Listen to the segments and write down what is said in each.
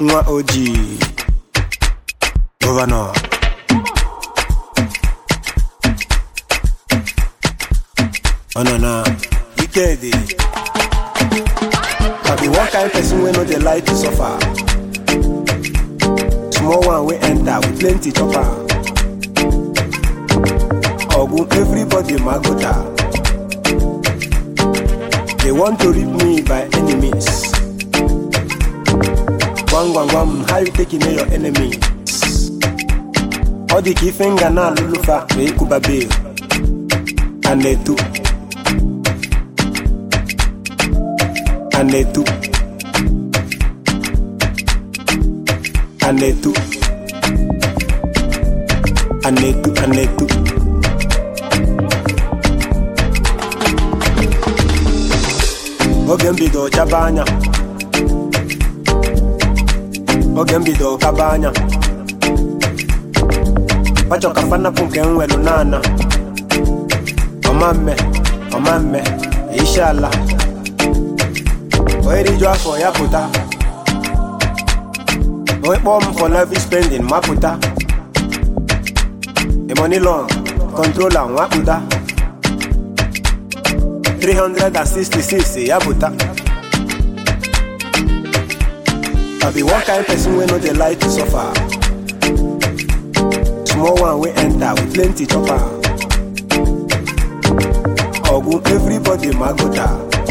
nwa ojii gọvanọ ọ nọ na ike dị I be one kind person wey no dey like to suffer small one wey enter with plenty chopper ogun everybody magota they want to rid me by enemies gwam gwam gwam how you take know your enemies ọ dị ka ife nga na-alụlụfa ma ịkwụba bel a na-etu a na-etu a na-etu a na-etu a na-etu oge m bido chaba anya oge m bido kaba anya pachọ ka fanapụ nke m nwelu n'ana ọmamme ọmamme ishala onye riju afọ ya pụta onye kpọọ m for lavish spending mapụta the money long controller nwapụta 366 ya pụta I be one kind person wey no dey like to suffer small one wey enter with plenty chopper ogun everybody magota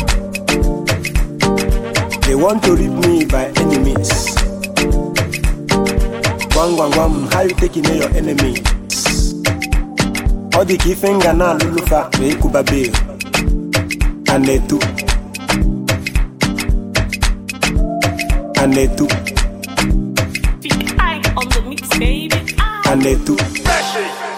they want to rid me by enemies gwam gwam gwam how you take know your enemies ọ dị ka ife nga na-alụlụfa ma ịkwụba bel a na-etu a na-etu Big eye on the mix, baby. Ah. a na-etu